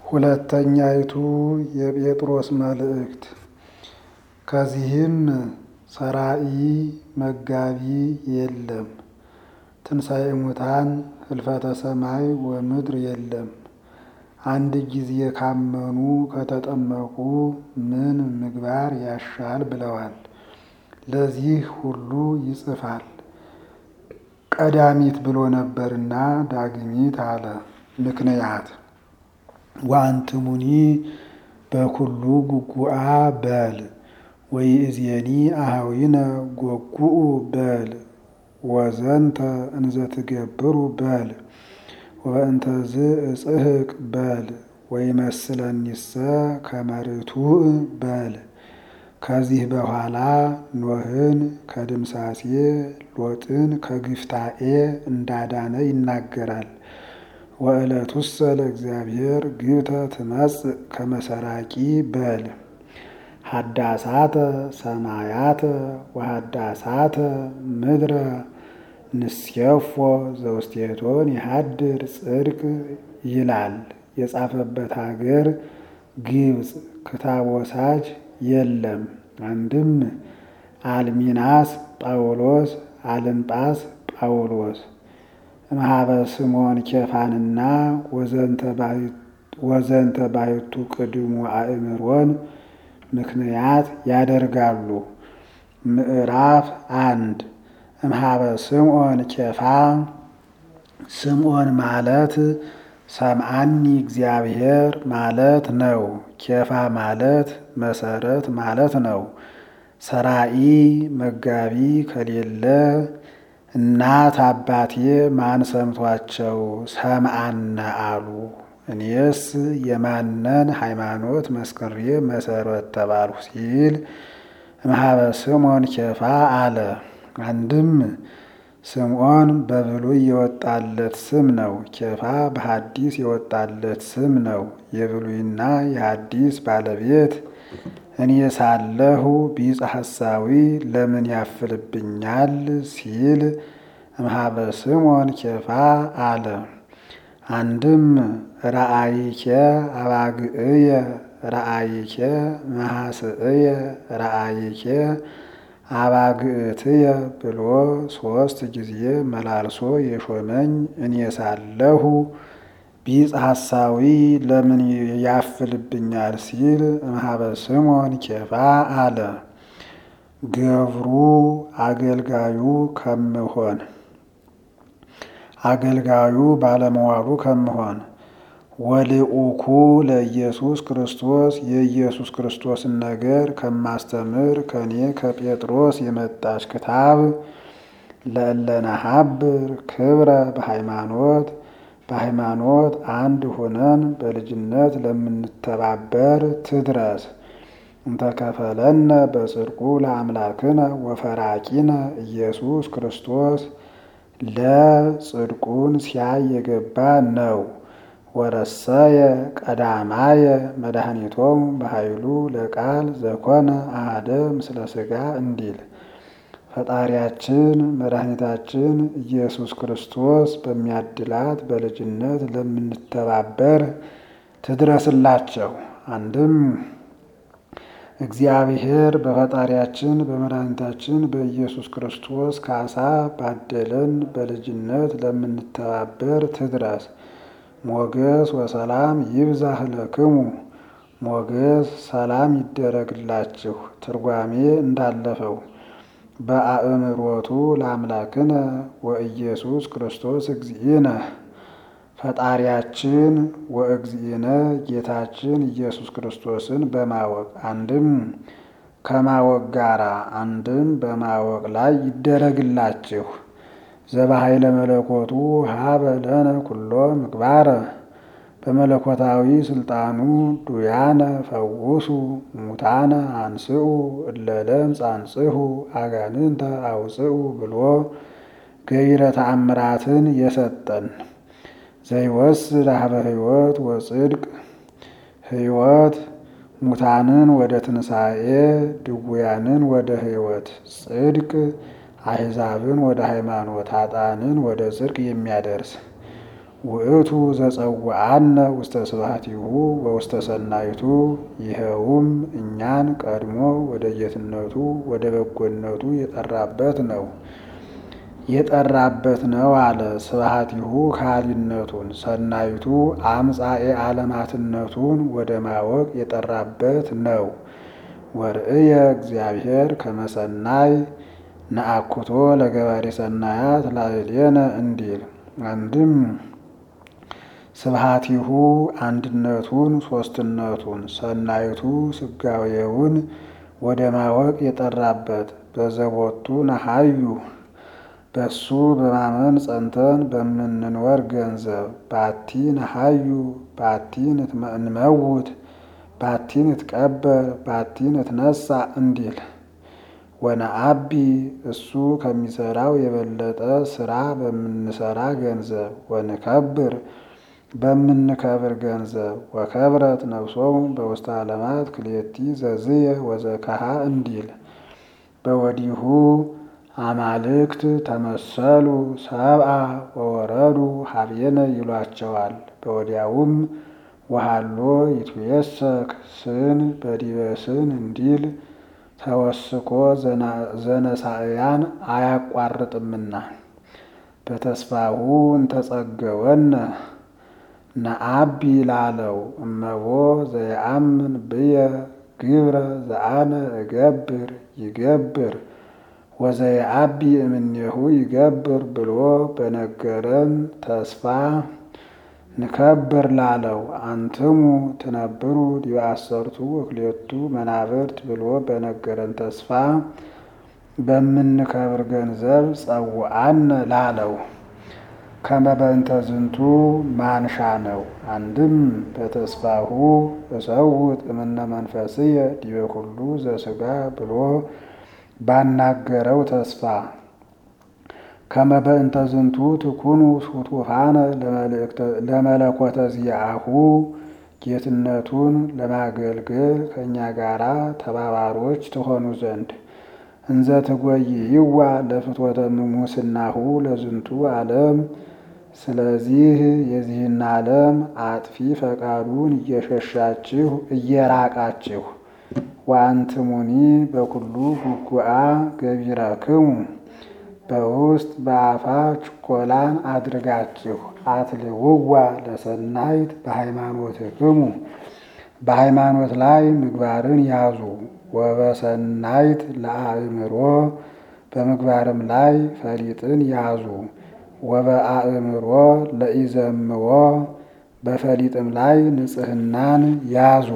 ሁለተኛይቱ የጴጥሮስ መልእክት። ከዚህም ሰራኢ መጋቢ የለም፣ ትንሣኤ ሙታን ህልፈተ ሰማይ ወምድር የለም። አንድ ጊዜ ካመኑ ከተጠመቁ ምን ምግባር ያሻል ብለዋል። ለዚህ ሁሉ ይጽፋል። ቀዳሚት ብሎ ነበርና ዳግሚት አለ። ምክንያት ወአንትሙኒ በኩሉ ጉጉአ በል ወይእዜኒ አኀዊነ ጐጉኡ በል ወዘንተ እንዘትገብሩ በል ወበእንተዝ እጽሕቅ በል ወይመስለኒሰ ከመ ርቱዕ በል። ከዚህ በኋላ ኖህን ከድምሳሴ ሎጥን ከግፍታኤ እንዳዳነ ይናገራል። ወዕለቱሰ ለእግዚአብሔር ግብተ ትመጽእ ከመ ሰራቂ በል ሀዳሳተ ሰማያተ ወሀዳሳተ ምድረ ንስየፎ ዘውስቴቶን የሀድር ጽድቅ ይላል። የጻፈበት ሀገር ግብፅ ክታብ ወሳጅ የለም። አንድም አልሚናስ ጳውሎስ አልንጳስ ጳውሎስ እምኀበ ስምዖን ኬፋንና ወዘንተ ባሕቱ ቅድሙ አእምሮን ምክንያት ያደርጋሉ። ምዕራፍ አንድ እምኀበ ስምዖን ኬፋ ስምዖን ማለት ሰምዓኒ እግዚአብሔር ማለት ነው። ኬፋ ማለት መሰረት ማለት ነው። ሰራኢ መጋቢ ከሌለ እናት አባቴ ማን ሰምቷቸው ሰምዓነ አሉ? እኔስ የማነን ሃይማኖት መስክሬ መሰረት ተባልሁ ሲል እምኀበ ስምዖን ኬፋ አለ። አንድም ስምዖን በብሉይ የወጣለት ስም ነው። ኬፋ በሐዲስ የወጣለት ስም ነው። የብሉይና የሐዲስ ባለቤት እኔ ሳለሁ ቢጸ ሐሳዊ ለምን ያፍልብኛል ሲል እምኀበ ስምዖን ኬፋ አለ። አንድም ረአይኬ አባግዕየ ረአይኬ መሐስዕየ ረአይኬ አባግዕትየ ብሎ ሦስት ጊዜ መላልሶ የሾመኝ እኔ ሳለሁ ቢጸ ሐሳዊ ለምን ያፍልብኛል ሲል እምኀበ ስምዖን ኬፋ አለ። ገብሩ አገልጋዩ ከምሆን አገልጋዩ ባለመዋሉ ከምሆን ወልኡኩ ለኢየሱስ ክርስቶስ የኢየሱስ ክርስቶስን ነገር ከማስተምር ከኔ ከጴጥሮስ የመጣች ክታብ ለእለነሀብር ክብረ በሃይማኖት በሃይማኖት አንድ ሆነን በልጅነት ለምንተባበር ትድረስ። እንተከፈለነ በጽድቁ ለአምላክነ ወፈራቂነ ኢየሱስ ክርስቶስ ለጽድቁን ሲያይ የገባ ነው። ወረሰየ ቀዳማየ መድኃኒቶሙ በኃይሉ ለቃል ዘኮነ አሐደ ምስለ ሥጋ እንዲል ፈጣሪያችን መድኃኒታችን ኢየሱስ ክርስቶስ በሚያድላት በልጅነት ለምንተባበር ትድረስላቸው። አንድም እግዚአብሔር በፈጣሪያችን በመድኃኒታችን በኢየሱስ ክርስቶስ ካሳ ባደለን በልጅነት ለምንተባበር ትድረስ። ሞገስ ወሰላም ይብዛህ ለክሙ ሞገስ ሰላም ይደረግላችሁ። ትርጓሜ እንዳለፈው በአእምሮቱ ለአምላክነ ወኢየሱስ ክርስቶስ እግዚእነ ፈጣሪያችን ወእግዚእነ ጌታችን ኢየሱስ ክርስቶስን በማወቅ አንድም ከማወቅ ጋራ አንድም በማወቅ ላይ ይደረግላችሁ። ዘበኃይለ መለኮቱ ሀበ ለነ ኩሎ ምግባረ በመለኮታዊ ስልጣኑ ዱያነ ፈውሱ ሙታነ አንስኡ እለ ለምጽ አንጽሑ አጋንንተ አውፅኡ ብሎ ገቢረ ተአምራትን የሰጠን ዘይወስድ ሀበ ሕይወት ወጽድቅ ሕይወት ሙታንን ወደ ትንሣኤ ድውያንን ወደ ሕይወት ጽድቅ አሕዛብን ወደ ሃይማኖት ኃጥአንን ወደ ጽድቅ የሚያደርስ ውእቱ ዘጸውዐነ ውስተ ስብሐቲሁ ወውስተ ሰናይቱ ይኸውም እኛን ቀድሞ ወደ ጌትነቱ ወደ በጎነቱ የጠራበት ነው የጠራበት ነው አለ። ስብሐቲሁ ካሊነቱን ሰናይቱ አምጻኤ ዓለማትነቱን ወደ ማወቅ የጠራበት ነው። ወርእየ እግዚአብሔር ከመሰናይ ነአኩቶ ለገባሬ ሰናያት ላዕሌነ እንዲል አንድም ስብሐቲሁ አንድነቱን ሶስትነቱን ሰናይቱ ስጋዌውን ወደ ማወቅ የጠራበት በዘቦቱ ነሐዩ በሱ በማመን ጸንተን በምንኖር ገንዘብ ባቲ ነሐዩ ባቲ እንመውት ባቲ ንትቀበር ባቲ ንትነሳ እንዲል ወነአቢ እሱ ከሚሰራው የበለጠ ስራ በምንሰራ ገንዘብ ወንከብር በምንከብር ገንዘብ ወከብረት ነፍሶሙ በውስተ ዓለማት ክልኤቲ ዘዝየ ወዘከሃ እንዲል በወዲሁ አማልክት ተመሰሉ ሰብአ ወወረዱ ሀቤነ ይሏቸዋል። በወዲያውም ወሃሎ ይትየሰክ ስን በዲበ ስን እንዲል ተወስኮ ዘነሳእያን አያቋርጥምና በተስፋሁ እንተጸገወነ ነአቢ ላለው እመቦ ዘየአምን ብየ ግብረ ዘአነ እገብር ይገብር ወዘየአቢ እምኔሁ ይገብር ብሎ በነገረን ተስፋ ንከብር ላለው አንትሙ ትነብሩ ዲበ አሰርቱ ወክልኤቱ መናብርት ብሎ በነገረን ተስፋ በምንከብር ገንዘብ ጸውዐነ ላለው ከመበንተ ዝንቱ ማንሻ ነው። አንድም በተስፋሁ እሰውጥ እምነ መንፈስየ ዲበ ኩሉ ዘሥጋ ብሎ ባናገረው ተስፋ ከመበእንተ ዝንቱ ትኩኑ ሱቱፋነ ለመለኮተ ዚአሁ ጌትነቱን ለማገልገል ከእኛ ጋራ ተባባሮች ትሆኑ ዘንድ እንዘ ትጎይይዋ ለፍትወተ ሙስናሁ ለዝንቱ ዓለም። ስለዚህ የዚህን ዓለም አጥፊ ፈቃዱን እየሸሻችሁ እየራቃችሁ ወአንትሙኒ በኩሉ ጉጉአ ገቢረክሙ በውስጥ በአፋ ችኮላን አድርጋችሁ አትልውዋ ለሰናይት በሃይማኖትክሙ በሃይማኖት ላይ ምግባርን ያዙ። ወበሰናይት ለአእምሮ በምግባርም ላይ ፈሊጥን ያዙ። ወበአእምሮ ለኢዘምዎ በፈሊጥም ላይ ንጽህናን ያዙ።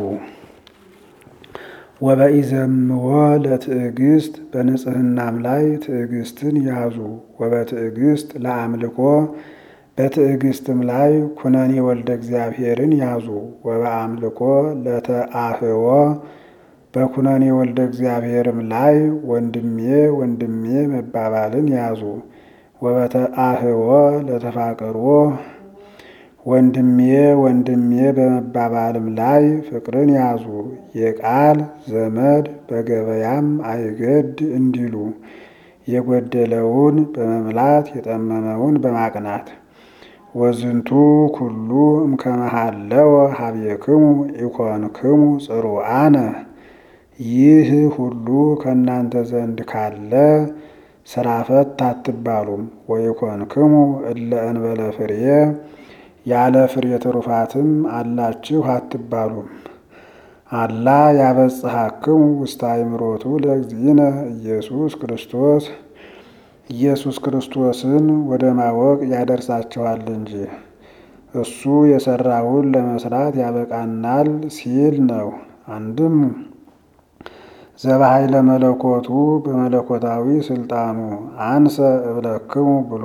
ወበኢዘምዎ ለትዕግስት በንጽህናም ላይ ትዕግስትን ያዙ። ወበትዕግስት ለአምልኮ በትዕግስትም ላይ ኩነኔ ወልደ እግዚአብሔርን ያዙ። ወበአምልኮ ለተአህዎ በኩነኔ ወልደ እግዚአብሔርም ላይ ወንድሜ ወንድሜ መባባልን ያዙ። ወበተአህዎ ለተፋቅርዎ ወንድሜ ወንድሜ በመባባልም ላይ ፍቅርን ያዙ። የቃል ዘመድ በገበያም አይገድ እንዲሉ የጎደለውን በመምላት የጠመመውን በማቅናት ወዝንቱ ኩሉ እምከመሃለወ ሀቤክሙ ኢኮንክሙ ጽሩአነ ይህ ሁሉ ከእናንተ ዘንድ ካለ ስራ ፈት አትባሉም። ወኢኮንክሙ እለ እንበለ ፍሬ ያለ ፍሬ ትሩፋትም አላችሁ አትባሉም። አላ ያበጽሐክሙ ውስተ አእምሮቱ ለእግዚእነ ኢየሱስ ክርስቶስ ኢየሱስ ክርስቶስን ወደ ማወቅ ያደርሳችኋል እንጂ እሱ የሰራውን ለመስራት ያበቃናል ሲል ነው። አንድም ዘበኃይለ መለኮቱ በመለኮታዊ ስልጣኑ አንሰ እብለክሙ ብሎ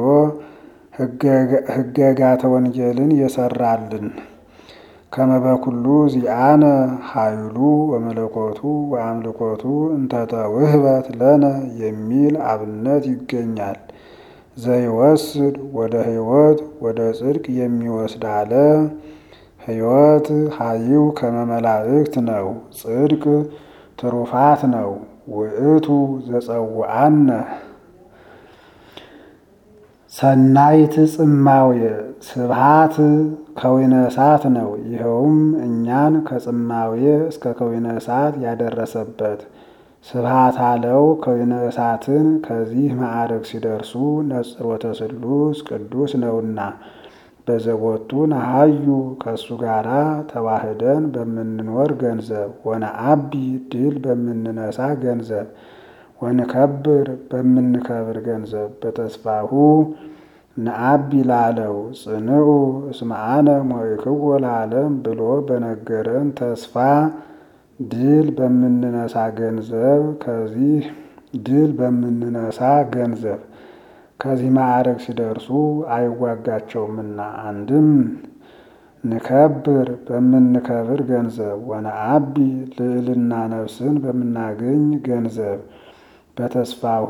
ሕገጋተ ወንጌልን የሰራልን ከመበኩሉ ዚአነ ኃይሉ ወመለኮቱ ወአምልኮቱ እንተተ ውህበት ለነ የሚል አብነት ይገኛል። ዘይወስድ ወደ ሕይወት ወደ ጽድቅ የሚወስድ አለ። ሕይወት ሀይው ከመመላእክት ነው። ጽድቅ ትሩፋት ነው። ውእቱ ዘጸውዐነ ሰናይት ጽማውየ ስብሃት ከዊነ እሳት ነው። ይኸውም እኛን ከጽማውየ እስከ ከዊነ እሳት ያደረሰበት ስብሃት አለው። ከዊነ እሳትን ከዚህ ማዕረግ ሲደርሱ ነጽሮተ ስሉስ ቅዱስ ነውና በዘቦቱ ነሃዩ ከእሱ ጋራ ተዋህደን በምንኖር ገንዘብ ወነአቢ ድል በምንነሳ ገንዘብ ወንከብር በምንከብር ገንዘብ በተስፋሁ ነአቢ ላለው ጽንዑ እስመ አነ ሞይክዎ ለዓለም ብሎ በነገረን ተስፋ ድል በምንነሳ ገንዘብ ከዚህ ድል በምንነሳ ገንዘብ ከዚህ ማዕረግ ሲደርሱ አይዋጋቸውምና አንድም ንከብር በምንከብር ገንዘብ ወነአቢ ልዕልና ነፍስን በምናገኝ ገንዘብ በተስፋሁ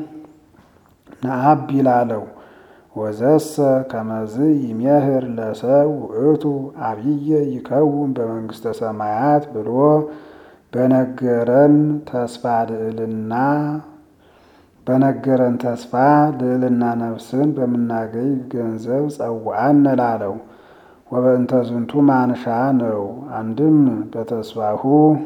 ነአቢ ላለው ወዘሰ ከመዝ ይሜህር ለሰብ ውእቱ አብየ ይከውን በመንግስተ ሰማያት ብሎ በነገረን ተስፋ ልዕልና በነገረን ተስፋ ልዕልና ነፍስን በምናገኝ ገንዘብ ጸዋአን ላለው ወበእንተ ዝንቱ ማንሻ ነው። አንድም በተስፋሁ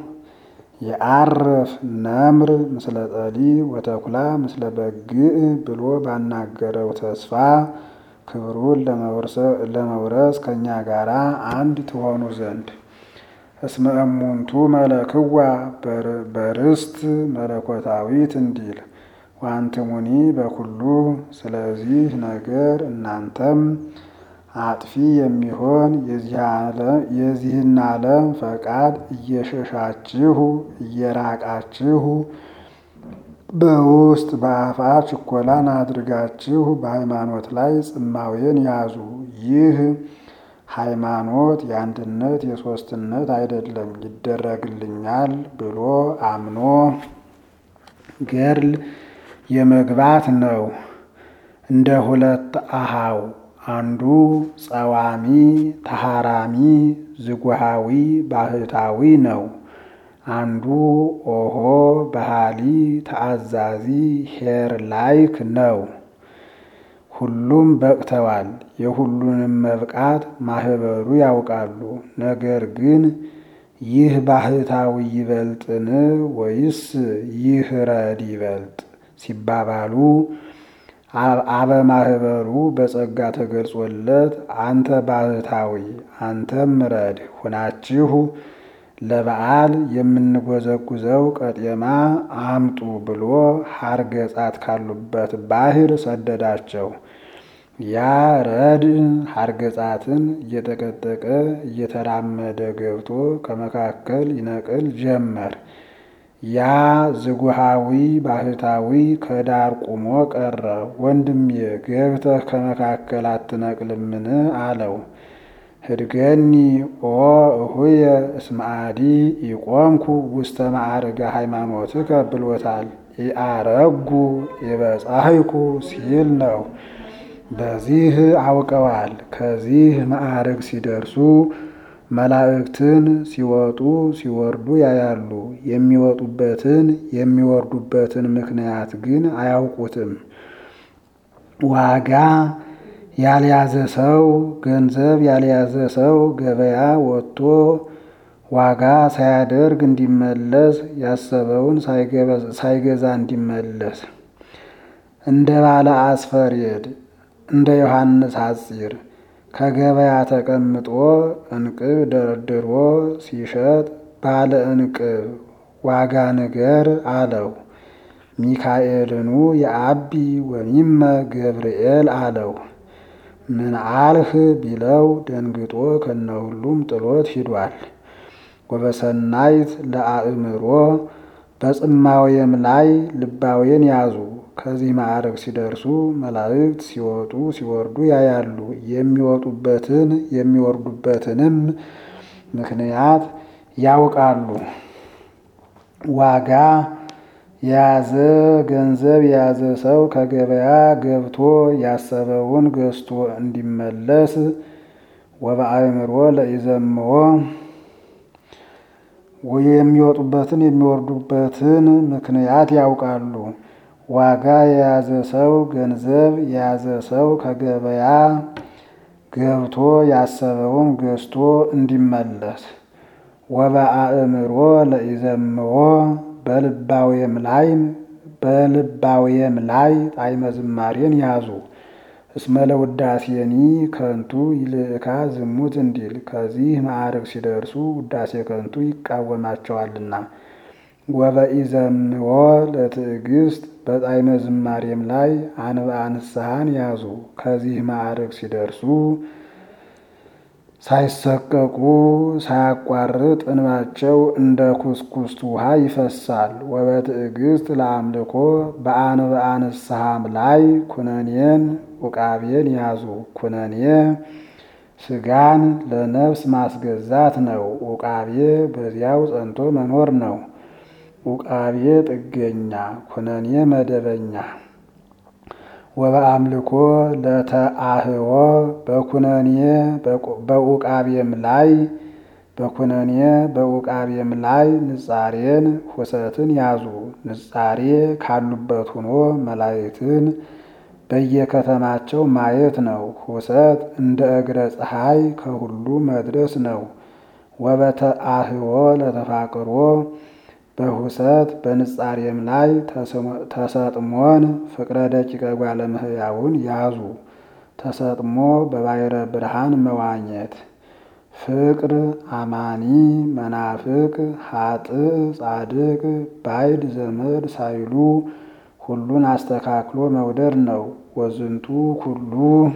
የአርፍ ነምር ምስለ ጠሊ ወተኩላ ምስለ በግዕ ብሎ ባናገረው ተስፋ ክብሩን ለመውረስ ከእኛ ጋር አንድ ትሆኑ ዘንድ እስመ እሙንቱ መለክዋ በርስት መለኮታዊት እንዲል ዋንትሙኒ በኩሉ ስለዚህ ነገር እናንተም አጥፊ የሚሆን የዚህን ዓለም ፈቃድ እየሸሻችሁ እየራቃችሁ በውስጥ በአፋ ችኮላን አድርጋችሁ በሃይማኖት ላይ ጽማዌን ያዙ። ይህ ሃይማኖት የአንድነት የሦስትነት አይደለም ይደረግልኛል ብሎ አምኖ ገድል የመግባት ነው። እንደ ሁለት አሃው አንዱ ጸዋሚ ተሃራሚ ዝጉሃዊ ባህታዊ ነው። አንዱ ኦሆ ባህሊ ተአዛዚ ሄር ላይክ ነው። ሁሉም በቅተዋል። የሁሉንም መብቃት ማህበሩ ያውቃሉ። ነገር ግን ይህ ባህታዊ ይበልጥን ወይስ ይህ ረድ ይበልጥ ሲባባሉ አበ ማህበሩ በጸጋ ተገልጾለት አንተ ባህታዊ አንተም ረድ ሁናችሁ ለበዓል የምንጎዘጉዘው ቀጤማ አምጡ ብሎ ሐርገ ጻት ካሉበት ባህር ሰደዳቸው። ያ ረድ ሐርገ ጻትን እየጠቀጠቀ እየተራመደ ገብቶ ከመካከል ይነቅል ጀመር። ያ ዝጉሃዊ ባህታዊ ከዳር ቁሞ ቀረ። ወንድሜ ገብተህ ከመካከል አትነቅልምን? አለው። ህድገኒ ኦ እሁየ እስመ አዲ ኢቆምኩ ውስተ ማዕርገ ሃይማኖትከ ብሎታል። ኢአረጉ የበጻሕኩ ሲል ነው። በዚህ አውቀዋል። ከዚህ ማዕርግ ሲደርሱ መላእክትን ሲወጡ ሲወርዱ ያያሉ። የሚወጡበትን የሚወርዱበትን ምክንያት ግን አያውቁትም። ዋጋ ያልያዘ ሰው ገንዘብ ያልያዘ ሰው ገበያ ወጥቶ ዋጋ ሳያደርግ እንዲመለስ ያሰበውን ሳይገዛ እንዲመለስ እንደ ባለ አስፈሬድ እንደ ዮሐንስ ሐጺር ከገበያ ተቀምጦ እንቅብ ደርድሮ ሲሸጥ ባለ እንቅብ ዋጋ ንገር አለው። ሚካኤልኑ የአቢ ወሚመ ገብርኤል አለው። ምን አልህ ቢለው ደንግጦ ከነሁሉም ጥሎት ሂዷል። ወበሰናይት ለአእምሮ በጽማዌም ላይ ልባዌን ያዙ። ከዚህ ማዕረግ ሲደርሱ መላእክት ሲወጡ ሲወርዱ ያያሉ። የሚወጡበትን የሚወርዱበትንም ምክንያት ያውቃሉ። ዋጋ የያዘ ገንዘብ የያዘ ሰው ከገበያ ገብቶ ያሰበውን ገዝቶ እንዲመለስ ወበአእምሮ ለኢዘምዎ የሚወጡበትን የሚወርዱበትን ምክንያት ያውቃሉ። ዋጋ የያዘ ሰው ገንዘብ የያዘ ሰው ከገበያ ገብቶ ያሰበውን ገዝቶ እንዲመለስ ወበአእምሮ ለኢዘምዎ በልባዌም ላይ በልባዌም ላይ ጣዕመ ዝማሬን ያዙ። እስመ ለውዳሴኒ ከንቱ ይልእካ ዝሙት እንዲል ከዚህ ማዕረግ ሲደርሱ ውዳሴ ከንቱ ይቃወማቸዋልና። ወበኢዘምዎ ለትዕግስት በጣዕመ ዝማሬም ላይ አንብአ ንስሐን ያዙ። ከዚህ ማዕረግ ሲደርሱ ሳይሰቀቁ ሳያቋርጥ እንባቸው እንደ ኩስኩስት ውሃ ይፈሳል። ወበትዕግስት ለአምልኮ በአንብአ ንስሐም ላይ ኩነኔን ውቃቤን ያዙ። ኩነኔ ስጋን ለነፍስ ማስገዛት ነው። ውቃቤ በዚያው ጸንቶ መኖር ነው። ውቃቤ ጥገኛ፣ ኩነኔ መደበኛ። ወበአምልኮ ለተአህዎ በኩነኔ በውቃቤም ላይ በኩነኔ በውቃቤም ላይ ንጻሬን ሁሰትን ያዙ። ንጻሬ ካሉበት ሆኖ መላእክትን በየከተማቸው ማየት ነው። ሁሰት እንደ እግረ ፀሐይ ከሁሉ መድረስ ነው። ወበተአህዎ ለተፋቅሮ በሁሰት በንጻሬም ላይ ተሰጥሞን ፍቅረ ደቂቀ ጓለ እመሕያውን ያዙ። ተሰጥሞ በባሕረ ብርሃን መዋኘት ፍቅር አማኒ መናፍቅ ኃጥእ ጻድቅ ባዕድ ዘመድ ሳይሉ ሁሉን አስተካክሎ መውደድ ነው። ወዝንቱ ሁሉ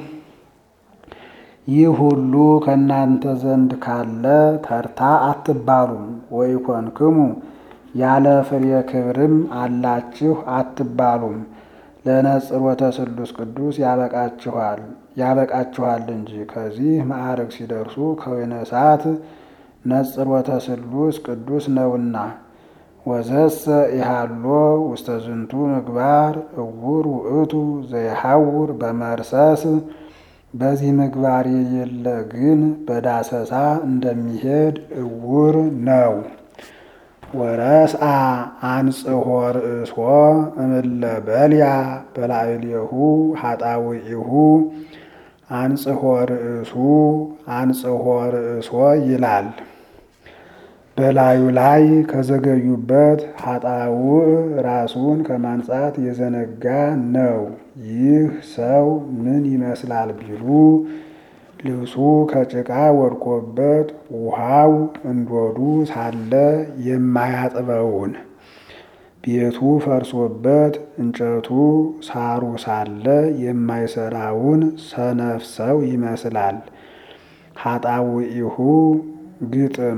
ይህ ሁሉ ከእናንተ ዘንድ ካለ ተርታ አትባሉም። ወኢኮንክሙ ያለ ፍሬ ክብርም አላችሁ አትባሉም። ለነጽሮተ ስሉስ ቅዱስ ያበቃችኋል ያበቃችኋል እንጂ ከዚህ ማዕረግ ሲደርሱ ከወይነ እሳት ነጽሮተ ስሉስ ቅዱስ ነውና። ወዘሰ ኢሃሎ ውስተ ዝንቱ ምግባር እውር ውእቱ ዘይሐውር በመርሰስ በዚህ ምግባር የሌለ ግን በዳሰሳ እንደሚሄድ እውር ነው። ወረስአ አንጽሖ ርእሶ እምለ በልያ በላዕሌሁ ኃጣውኢሁ አንጽሖ ርእሱ አንጽሖ ርእሶ ይላል። በላዩ ላይ ከዘገዩበት ኃጣውእ ራሱን ከማንጻት የዘነጋ ነው። ይህ ሰው ምን ይመስላል ቢሉ ልብሱ ከጭቃ ወድቆበት ውሃው እንዶዱ ሳለ የማያጥበውን፣ ቤቱ ፈርሶበት እንጨቱ ሳሩ ሳለ የማይሰራውን ሰነፍ ሰው ይመስላል። ኃጣውኢሁ ግጥም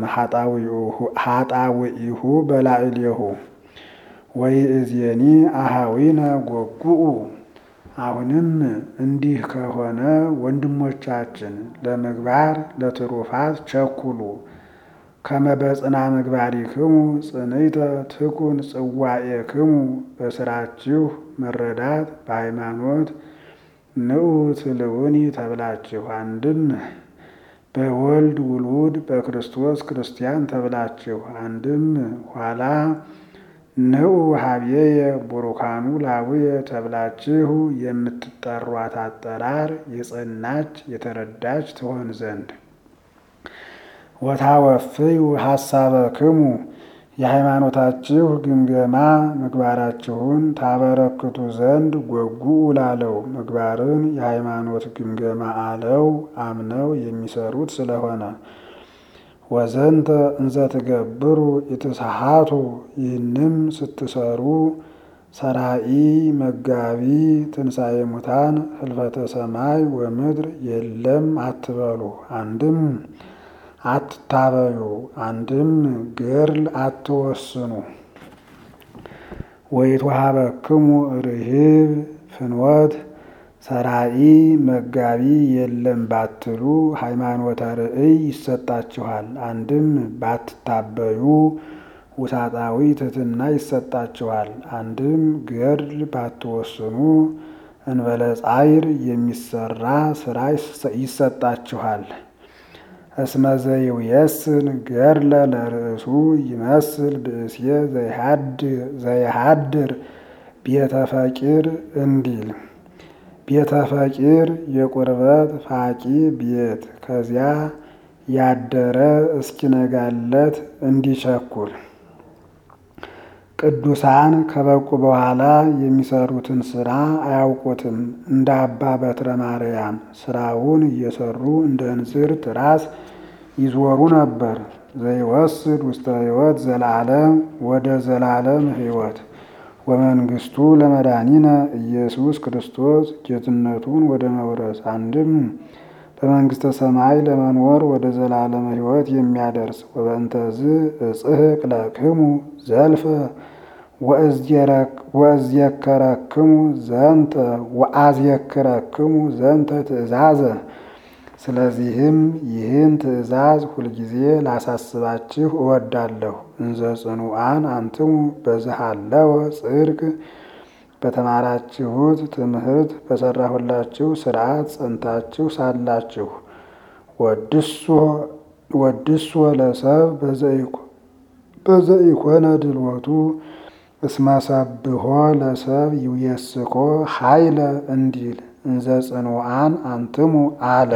ኃጣውኢሁ በላዕሌሁ ወይእዜኒ አሃዊነ ጎጉኡ አሁንም እንዲህ ከሆነ ወንድሞቻችን ለምግባር ለትሩፋት ቸኩሉ። ከመበጽና ምግባሪክሙ ጽንዕተ ትኩን ጽዋኤክሙ በስራችሁ መረዳት በሃይማኖት ንዑ ትልውኒ ተብላችሁ አንድም በወልድ ውሉድ በክርስቶስ ክርስቲያን ተብላችሁ አንድም ኋላ ንዑ ሀብዬየ ቡሩካኑ ላቡየ ተብላችሁ የምትጠሯት አጠራር የጸናች የተረዳች ትሆን ዘንድ ወታወፍዩ ሀሳበክሙ የሃይማኖታችሁ ግምገማ ምግባራችሁን ታበረክቱ ዘንድ ጐጉኡ ላለው ምግባርን የሃይማኖት ግምገማ አለው አምነው የሚሰሩት ስለሆነ ወዘንተ እንዘ ትገብሩ ኢትስሓቱ ይህንም ስትሰሩ ሰራኢ መጋቢ ትንሣኤ ሙታን ህልፈተ ሰማይ ወምድር የለም አትበሉ። አንድም አትታበዩ፣ አንድም ገድል አትወስኑ። ወይትወሀበክሙ ርሂብ ፍኖት ሰራኢ መጋቢ የለም ባትሉ ሃይማኖተ ርእይ ይሰጣችኋል። አንድም ባትታበዩ ውሳጣዊ ትሕትና ይሰጣችኋል። አንድም ገድል ባትወስኑ እንበለ ጻይር የሚሰራ ስራ ይሰጣችኋል። እስመ ዘይውየስን ገድለ ለርእሱ ይመስል ብእስየ ዘይሃድር ቤተ ፈቂር እንዲል ቤተ ፈቂር የቁርበት ፋቂ ቤት ከዚያ ያደረ እስኪነጋለት እንዲቸኩል ቅዱሳን ከበቁ በኋላ የሚሰሩትን ስራ አያውቁትም። እንደ አባ በትረ ማርያም ስራውን እየሰሩ እንደ እንዝርት ራስ ይዞሩ ነበር። ዘይወስድ ውስተ ሕይወት ዘላለም ወደ ዘላለም ሕይወት ወመንግስቱ ለመድኃኒነ ኢየሱስ ክርስቶስ ጌትነቱን ወደ መውረስ አንድም በመንግስተ ሰማይ ለመኖር ወደ ዘላለም ሕይወት የሚያደርስ ወበእንተዝ እጽሕቅ ለክሙ ዘልፈ ወእዝየከረክሙ ዘንተ ወአዝየክረክሙ ዘንተ ትእዛዘ። ስለዚህም ይህን ትእዛዝ ሁልጊዜ ላሳስባችሁ እወዳለሁ። እንዘ ጽኑዓን አንትሙ በዝሃለወ ጽድቅ በተማራችሁት ትምህርት በሰራሁላችሁ ስርዓት ጸንታችሁ ሳላችሁ ወድሶ ለሰብ በዘኢኮነ ድልወቱ እስመሰብሖ ለሰብ ይውየስኮ ኃይለ እንዲል እንዘ ጽኑዓን አንትሙ አለ።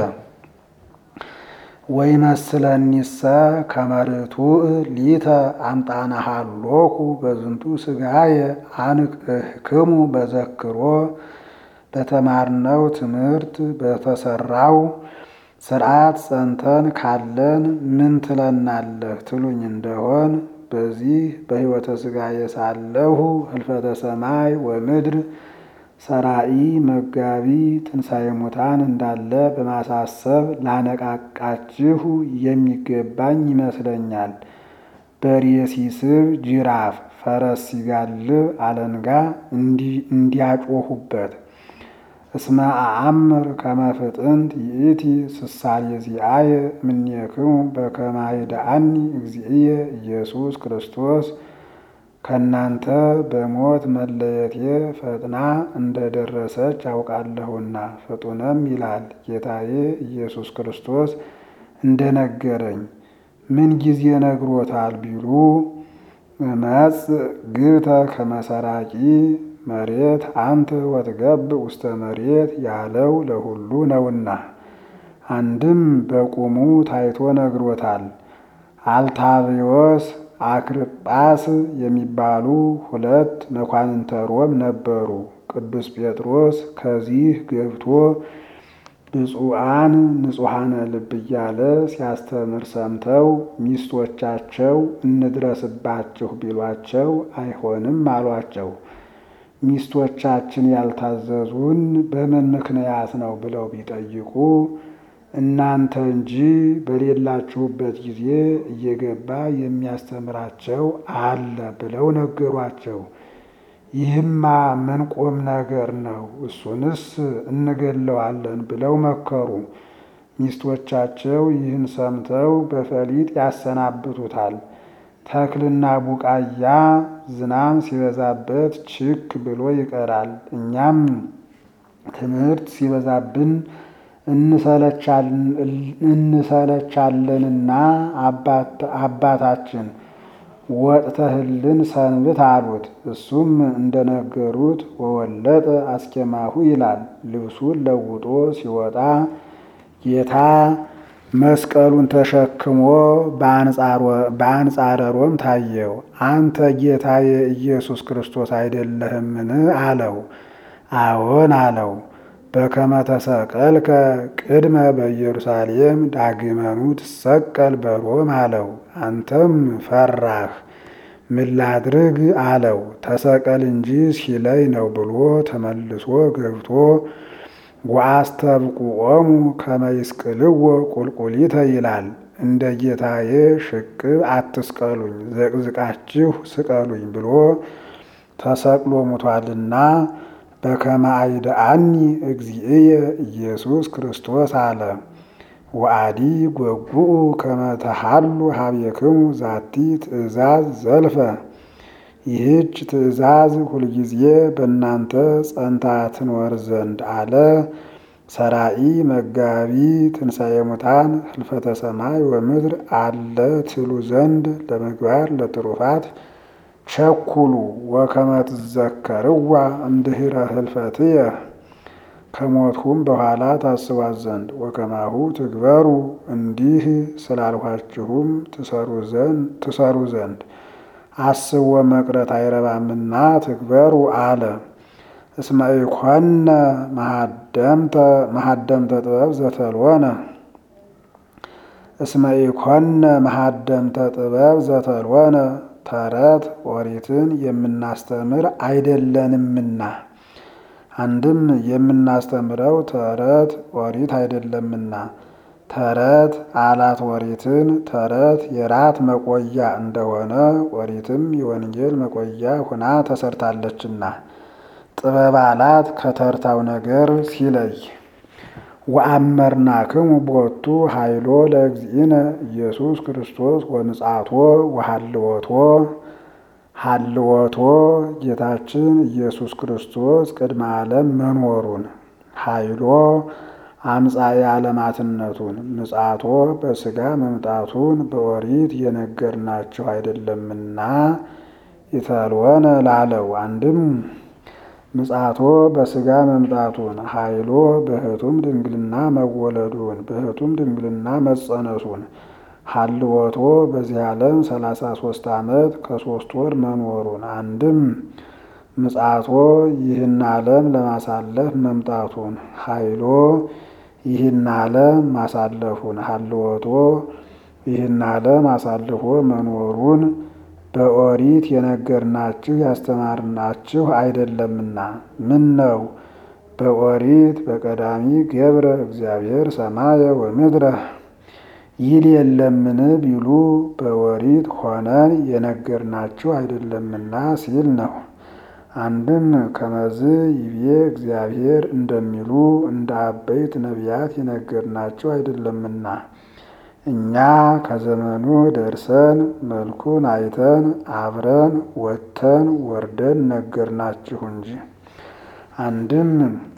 ወይመስለኒሰ ከመርቱዕ ሊተ አምጣነሃሎኩ በዝንቱ ስጋየ አንቅህክሙ በዘክሮ በተማርነው ትምህርት በተሰራው ስርዓት ጸንተን ካለን ምን ትለናለህ ትሉኝ እንደሆን በዚህ በሕይወተ ስጋየ ሳለሁ ህልፈተ ሰማይ ወምድር ሰራኢ መጋቢ ትንሣኤ ሙታን እንዳለ በማሳሰብ ላነቃቃችሁ የሚገባኝ ይመስለኛል። በሬ ሲስብ ጅራፍ፣ ፈረስ ሲጋልብ አለንጋ እንዲያጮሁበት እስመ አአምር ከመ ፍጥንት ይእቲ ስሳሌ ዚአየ እምኔክሙ በከመ ይድአኒ እግዚእየ ኢየሱስ ክርስቶስ ከእናንተ በሞት መለየቴ ፈጥና እንደደረሰች አውቃለሁና። ፍጡንም ይላል ጌታዬ ኢየሱስ ክርስቶስ እንደነገረኝ ምን ጊዜ ነግሮታል ቢሉ መጽ ግብተ ከመሰራቂ መሬት አንተ ወትገብ ውስተ መሬት ያለው ለሁሉ ነውና። አንድም በቁሙ ታይቶ ነግሮታል። አልታብዮስ አክርጳስ የሚባሉ ሁለት መኳንንተ ሮም ነበሩ። ቅዱስ ጴጥሮስ ከዚህ ገብቶ ብፁዓን ንጹሐነ ልብ እያለ ሲያስተምር ሰምተው ሚስቶቻቸው እንድረስባችሁ ቢሏቸው አይሆንም አሏቸው። ሚስቶቻችን ያልታዘዙን በምን ምክንያት ነው ብለው ቢጠይቁ እናንተ እንጂ በሌላችሁበት ጊዜ እየገባ የሚያስተምራቸው አለ ብለው ነገሯቸው። ይህማ ምን ቁም ነገር ነው? እሱንስ እንገለዋለን ብለው መከሩ። ሚስቶቻቸው ይህን ሰምተው በፈሊጥ ያሰናብቱታል። ተክልና ቡቃያ ዝናም ሲበዛበት ችክ ብሎ ይቀራል። እኛም ትምህርት ሲበዛብን እንሰለቻለንና አባታችን ወጥተህልን ሰንብት አሉት። እሱም እንደነገሩት ወወለጠ አስኬማሁ ይላል። ልብሱን ለውጦ ሲወጣ ጌታ መስቀሉን ተሸክሞ በአንጻረ ሮም ታየው። አንተ ጌታዬ ኢየሱስ ክርስቶስ አይደለህምን? አለው። አዎን አለው። በከመ ተሰቀልከ ቅድመ በኢየሩሳሌም ዳግመኑ ትሰቀል በሮም አለው። አንተም ፈራህ። ምን ላድርግ አለው። ተሰቀል እንጂ ሲለይ ነው ብሎ ተመልሶ ገብቶ ወአስተብቁዖሙ ከመ ይስቅልዎ ቁልቁሊተ ይላል። እንደ ጌታዬ ሽቅብ አትስቀሉኝ፣ ዘቅዝቃችሁ ስቀሉኝ ብሎ ተሰቅሎ ሙቷልና በከመ አይድአኒ እግዚእየ ኢየሱስ ክርስቶስ አለ። ወአዲ ጐጉኡ ከመ ተሃሉ ሀቤክሙ ዛቲ ትእዛዝ ዘልፈ ይህች ትእዛዝ ሁልጊዜ በእናንተ ጸንታ ትኖር ዘንድ አለ። ሰራኢ መጋቢ ትንሣኤ ሙታን ህልፈተ ሰማይ ወምድር አለ ትሉ ዘንድ ለምግባር ለትሩፋት ቸኩሉ ወከመ ትዘከርዋ እምድኅረ ህልፈትየ ከሞትሁም በኋላ ታስቧት ዘንድ ወከማሁ ትግበሩ እንዲህ ስላልኋችሁም ትሰሩ ዘንድ አስቦ መቅረት አይረባምና ትግበሩ አለ። እስመ ኢኮነ መሃደምተ ጥበብ ዘተልወነ እስመ ኢኮነ መሃደምተ ጥበብ ዘተልወነ ተረት ኦሪትን የምናስተምር አይደለንምና አንድም የምናስተምረው ተረት ኦሪት አይደለምና ተረት አላት ኦሪትን ተረት የራት መቆያ እንደሆነ ኦሪትም የወንጌል መቆያ ሁና ተሰርታለችና ጥበብ አላት ከተርታው ነገር ሲለይ ወአመርናክሙ ቦቱ ኃይሎ ለእግዚእነ ኢየሱስ ክርስቶስ ወምጽአቶ ወሃልወቶ ሃልወቶ ጌታችን ኢየሱስ ክርስቶስ ቅድመ ዓለም መኖሩን ኃይሎ አምጻኤ ዓለማትነቱን ምጽአቶ በሥጋ መምጣቱን በኦሪት የነገርናችሁ አይደለምና ይተልወነ ላለው አንድም ምጽአቶ በሥጋ መምጣቱን ኃይሎ በሕቱም ድንግልና መወለዱን በሕቱም ድንግልና መጸነሱን ሀልወቶ በዚህ ዓለም ሰላሳ ሶስት ዓመት ከሶስት ወር መኖሩን አንድም ምጽአቶ ይህን ዓለም ለማሳለፍ መምጣቱን ኃይሎ ይህን ዓለም ማሳለፉን ሀልወቶ ይህን ዓለም አሳልፎ መኖሩን በኦሪት የነገርናችሁ ያስተማርናችሁ አይደለምና ምን ነው በኦሪት በቀዳሚ ገብረ እግዚአብሔር ሰማየ ወምድረ ይል የለምን ቢሉ በኦሪት ሆነን የነገርናችሁ አይደለምና ሲል ነው። አንድም ከመዝ ይቤ እግዚአብሔር እንደሚሉ እንደ አበይት ነቢያት የነገርናችሁ አይደለምና እኛ ከዘመኑ ደርሰን መልኩን አይተን አብረን ወጥተን ወርደን ነገርናችሁ እንጂ። አንድም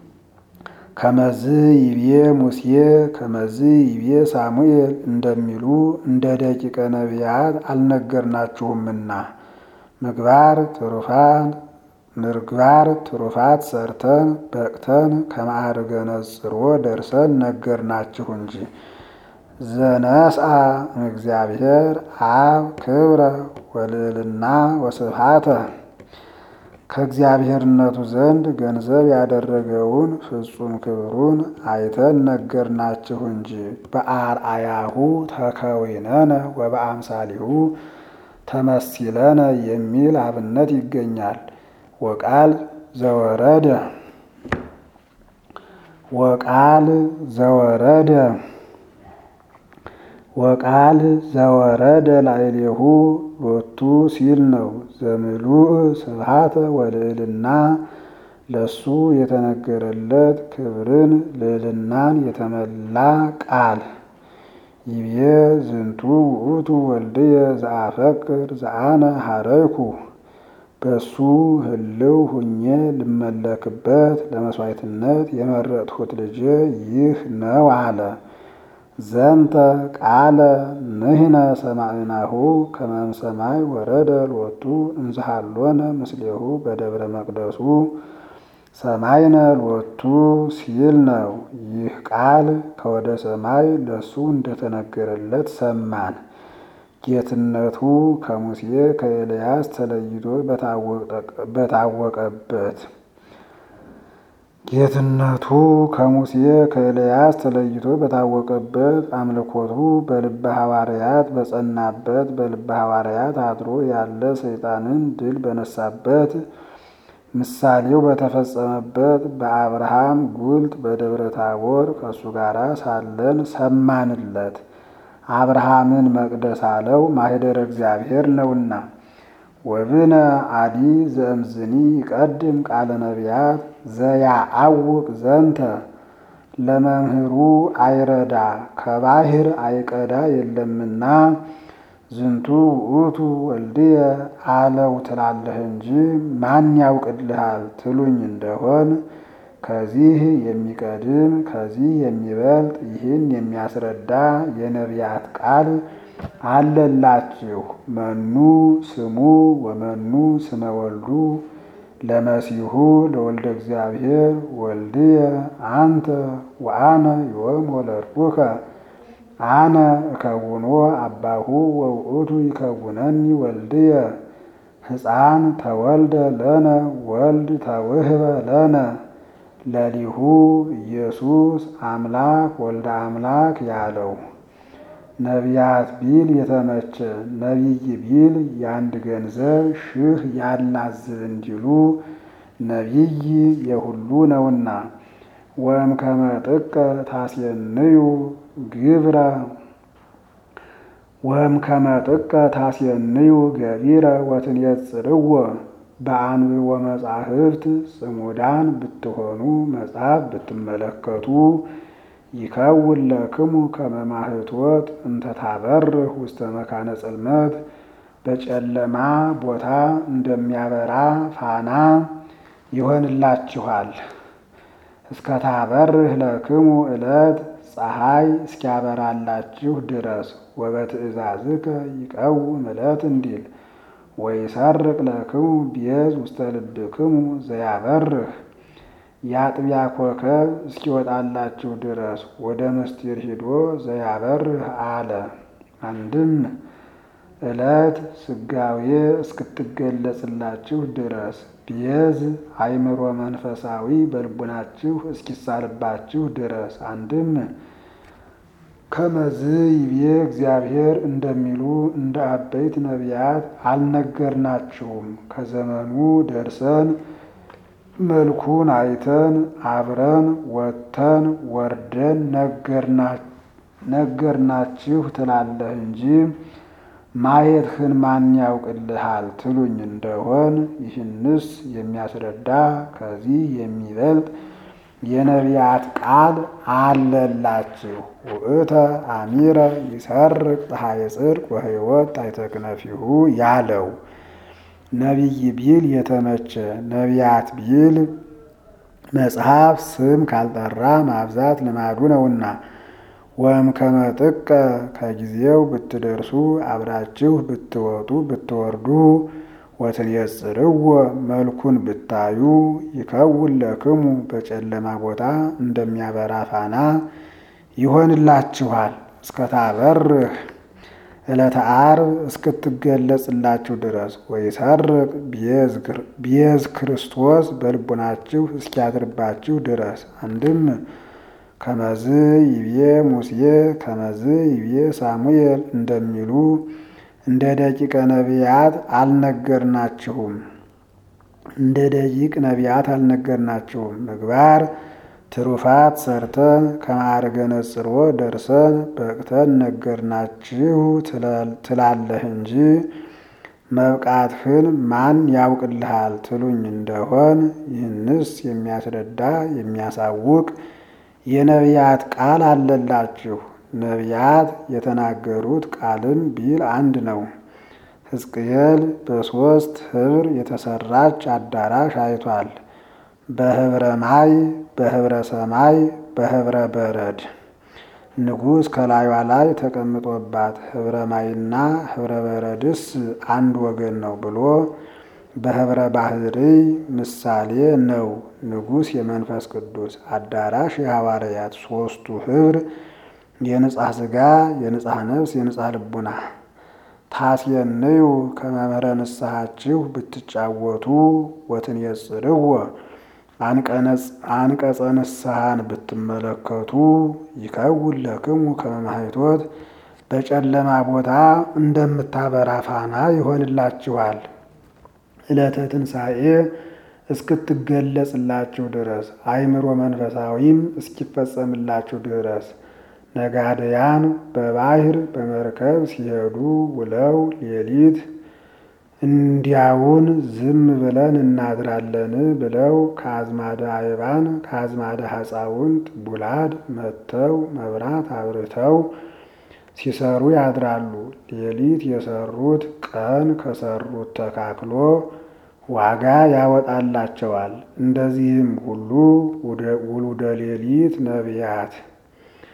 ከመዝ ይቤ ሙሴ ከመዝ ይቤ ሳሙኤል እንደሚሉ እንደ ደቂቀ ነቢያት አልነገርናችሁምና ምግባር ትሩፋን ምግባር ትሩፋት ሰርተን በቅተን ከማዕርገ ነጽሮ ደርሰን ነገርናችሁ እንጂ። ዘነስአ እግዚአብሔር አብ ክብረ ወልዕልና ወስብሐተ ከእግዚአብሔርነቱ ዘንድ ገንዘብ ያደረገውን ፍጹም ክብሩን አይተን ነገርናችሁ እንጂ። በአርአያሁ ተከዊነነ ወበአምሳሊሁ ተመሲለነ የሚል አብነት ይገኛል። ወቃል ዘወረደ ወቃል ዘወረደ ወቃል ዘወረደ ላዕሌሁ ሎቱ ሲል ነው። ዘምሉእ ስብሐተ ወልዕልና ለሱ የተነገረለት ክብርን ልዕልናን የተመላ ቃል ይቤ ዝንቱ ውእቱ ወልድየ ዘአፈቅር ዘአነ ሀረይኩ በሱ ህልው ሁኜ ልመለክበት ለመስዋዕትነት የመረጥሁት ልጄ ይህ ነው አለ። ዘንተ ቃለ ንሕነ ሰማዕናሁ ከመም ሰማይ ወረደ ሎቱ እንዝሃሎነ ምስሌሁ በደብረ መቅደሱ ሰማይነ ሎቱ ሲል ነው። ይህ ቃል ከወደ ሰማይ ለሱ እንደተነገረለት ሰማን። ጌትነቱ ከሙሴ ከኤልያስ ተለይቶ በታወቀበት ጌትነቱ ከሙሴ ከኤልያስ ተለይቶ በታወቀበት አምልኮቱ በልበ ሐዋርያት በጸናበት በልበ ሐዋርያት አድሮ ያለ ሰይጣንን ድል በነሳበት ምሳሌው በተፈጸመበት በአብርሃም ጉልት በደብረ ታቦር ከእሱ ጋር ሳለን ሰማንለት። አብርሃምን መቅደስ አለው ማኅደረ እግዚአብሔር ነውና። ወብነ አዲ ዘእምዝኒ ይቀድም ቃለ ነቢያት ዘያአውቅ ዘንተ ለመምህሩ አይረዳ ከባህር አይቀዳ የለምና ዝንቱ ውእቱ ወልድየ አለው ትላለህ እንጂ ማን ያውቅልሃል ትሉኝ እንደሆን ከዚህ የሚቀድም ከዚህ የሚበልጥ ይህን የሚያስረዳ የነቢያት ቃል አለላችሁ መኑ ስሙ ወመኑ ስመ ወልዱ ለመሲሁ ለወልደ እግዚአብሔር ወልድየ አንተ ወአነ ዮም ወለድኩከ አነ እከውኖ አባሁ ወውእቱ ይከውነኒ ወልድየ ሕፃን ተወልደ ለነ ወልድ ተውህበ ለነ ለሊሁ ኢየሱስ አምላክ ወልደ አምላክ ያለው ነቢያት ቢል የተመቸ ነቢይ ቢል የአንድ ገንዘብ ሽህ ያላዝብ እንዲሉ ነቢይ የሁሉ ነውና። ወም ከመጥቀ ታስየንዩ ግብረ ወም ከመጥቀ ታስየንዩ ገቢረ ወትንየጽርዎ በአንብቦ መጻሕፍት ጽሙዳን ብትሆኑ መጽሐፍ ብትመለከቱ ይከውን ለክሙ ከመ ማኅቶት እንተ ታበርህ ውስተ መካነ ጽልመት በጨለማ ቦታ እንደሚያበራ ፋና ይሆንላችኋል። እስከ ታበርህ ለክሙ ዕለት ፀሐይ እስኪያበራላችሁ ድረስ ወበትእዛዝከ ይቀውም ዕለት እንዲል ወይሰርቅ ለክሙ ቤዝ ውስተ ልብክሙ ዘያበርህ የአጥቢያ ኮከብ እስኪወጣላችሁ ድረስ ወደ ምስጢር ሂዶ ዘያበርህ አለ። አንድም ዕለት ስጋዌ እስክትገለጽላችሁ ድረስ ቤዝ አእምሮ መንፈሳዊ በልቡናችሁ እስኪሳልባችሁ ድረስ አንድም ከመዝ ይቤ እግዚአብሔር እንደሚሉ እንደ አበይት ነቢያት አልነገርናችሁም። ከዘመኑ ደርሰን መልኩን አይተን አብረን ወጥተን ወርደን ነገርናችሁ ትላለህ እንጂ ማየትህን ማን ያውቅልሃል ትሉኝ እንደሆን ይህንስ የሚያስረዳ ከዚህ የሚበልጥ የነቢያት ቃል አለላችሁ። ውእተ አሚረ ይሰርቅ ፀሐየ ጽድቅ ወሕይወት ታሕተ ክነፊሁ ያለው ነቢይ ቢል የተመቸ ነቢያት ቢል መጽሐፍ ስም ካልጠራ ማብዛት ልማዱ ነውና። ወም ከመጥቀ ከጊዜው ብትደርሱ አብራችሁ ብትወጡ ብትወርዱ ወትንየጽርዎ መልኩን ብታዩ ይከውን ለክሙ በጨለማ ቦታ እንደሚያበራ ፋና ይሆንላችኋል። እስከታበርህ ዕለተ ዓርብ እስክትገለጽላችሁ ድረስ ወይሰርቅ ቤዝ ክርስቶስ በልቡናችሁ እስኪያድርባችሁ ድረስ አንድም ከመዝ ይቤ ሙሴ ከመዝ ይቤ ሳሙኤል እንደሚሉ እንደ ደቂቀ ነቢያት አልነገርናችሁም። እንደ ደቂቅ ነቢያት አልነገርናችሁም። ምግባር ትሩፋት ሰርተን ከማዕርገ ነጽሮ ደርሰን በቅተን ነገርናችሁ ትላለህ እንጂ መብቃትህን ማን ያውቅልሃል ትሉኝ እንደሆን ይህንስ የሚያስረዳ የሚያሳውቅ የነቢያት ቃል አለላችሁ። ነቢያት የተናገሩት ቃልም ቢል አንድ ነው። ሕዝቅኤል በሦስት ኅብር የተሰራች አዳራሽ አይቷል። በኅብረ ማይ፣ በኅብረ ሰማይ፣ በኅብረ በረድ ንጉሥ ከላዩዋ ላይ ተቀምጦባት ኅብረ ማይና ኅብረ በረድስ አንድ ወገን ነው ብሎ በኅብረ ባሕርይ ምሳሌ ነው። ንጉሥ የመንፈስ ቅዱስ አዳራሽ የሐዋርያት ሦስቱ ኅብር የንጻሕ ሥጋ የንጻሕ ነፍስ የንጻሕ ልቡና ታስየንዩ ከመምህረ ንስሐችሁ ብትጫወቱ ወትንየጽርዎ አንቀጸ ንስሐን ብትመለከቱ ይከውን ለክሙ ከመ ማኅቶት በጨለማ ቦታ እንደምታበራ ፋና ይሆንላችኋል። ዕለተ ትንሣኤ እስክትገለጽላችሁ ድረስ አእምሮ መንፈሳዊም እስኪፈጸምላችሁ ድረስ ነጋደያን በባሕር በመርከብ ሲሄዱ ውለው ሌሊት እንዲያውን ዝም ብለን እናድራለን ብለው ከአዝማደ አይባን ከአዝማደ ሐፃውንት ቡላድ መጥተው መብራት አብርተው ሲሰሩ ያድራሉ። ሌሊት የሰሩት ቀን ከሰሩት ተካክሎ ዋጋ ያወጣላቸዋል። እንደዚህም ሁሉ ውሉደ ሌሊት ነቢያት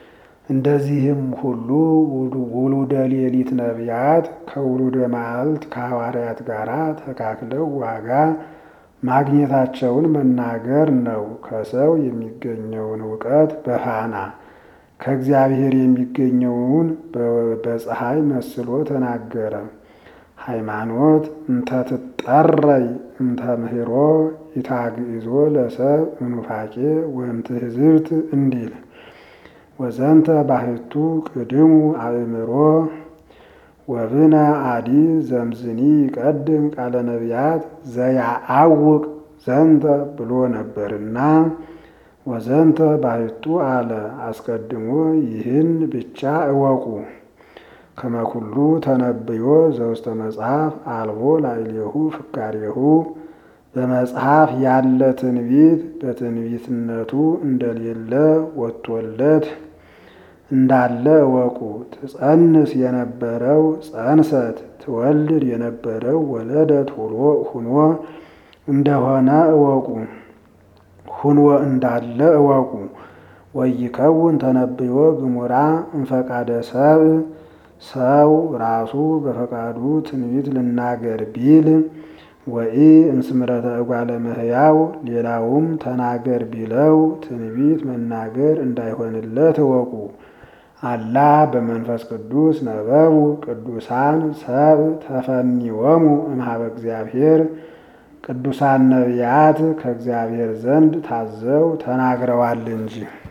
እንደዚህም ሁሉ ውሉደ ሌሊት ነቢያት ከውሉደ መዓልት ከሐዋርያት ጋር ተካክለው ዋጋ ማግኘታቸውን መናገር ነው። ከሰው የሚገኘውን እውቀት በፋና ከእግዚአብሔር የሚገኘውን በፀሐይ መስሎ ተናገረ። ሃይማኖት እንተ ትጠረይ እንተ ምህሮ ኢታግዞ ለሰብ እኑፋቄ ወእምትሕዝብት እንዲል ወዘንተ ባህቱ ቅድሙ አእምሮ ወብነ አዲ ዘምዝኒ ይቀድም ቃለ ነቢያት ዘያአውቅ ዘንተ ብሎ ነበርና ወዘንተ ባህቱ አለ አስቀድሞ ይህን ብቻ እወቁ። ከመኩሉ ተነብዮ ዘውስተ መጽሐፍ አልቦ ላዕሌሁ ፍካሬሁ በመጽሐፍ ያለ ትንቢት በትንቢትነቱ እንደሌለ ወጥቶለት እንዳለ እወቁ። ትጸንስ የነበረው ጸንሰት፣ ትወልድ የነበረው ወለደት ሁኖ እንደሆነ እወቁ። ሁኖ እንዳለ እወቁ። ወይከውን ተነብዮ ግሙራ እንፈቃደ ሰብእ ሰው ራሱ በፈቃዱ ትንቢት ልናገር ቢል ወኢ እምስምረተ እጓለ እመሕያው ሌላውም ተናገር ቢለው ትንቢት መናገር እንዳይሆንለት እወቁ። አላ በመንፈስ ቅዱስ ነበቡ ቅዱሳን ሰብ ተፈኒወሙ እምኀበ እግዚአብሔር ቅዱሳን ነቢያት ከእግዚአብሔር ዘንድ ታዘው ተናግረዋል እንጂ